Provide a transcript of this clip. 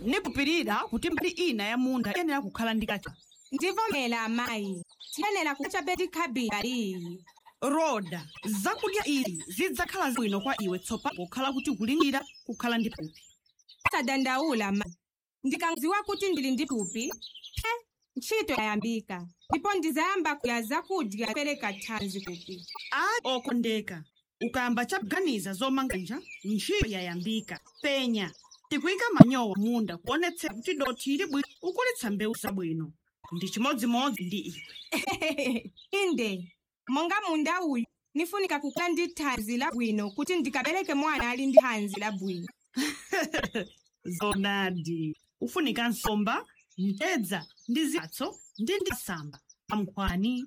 nipupirira kuti mbali ina ya munda iyenera kukhala ndi kacha ndivomera amayi tiyenera kucha petikhabira iyi roda zakudya izi zidzakhala zabwino kwa iwe tsopano pokhala kuti kulingira kukhala ndi thupi sadandaula mayi ndikanziwa kuti ndili ndi thupi phe ntchito yayambika ndipo ndizayamba kudya zakudya zopereka thanzi thupi ayi okondeka ukayamba chaganiza zomanganja ntchito yayambika penya tikuyika manyowa munda kuonetsera kuti dothi ili bwino ukulitsa mbewu zabwino ndi chimodzimodzi ndi iwe inde monga munda uyu nifunika kukhala ndi thanzi labwino kuti ndikabereke mwana ali ndi thanzi labwino zonadi ufunika nsomba mtedza ndi zipatso ndi ndi samba pamkhwani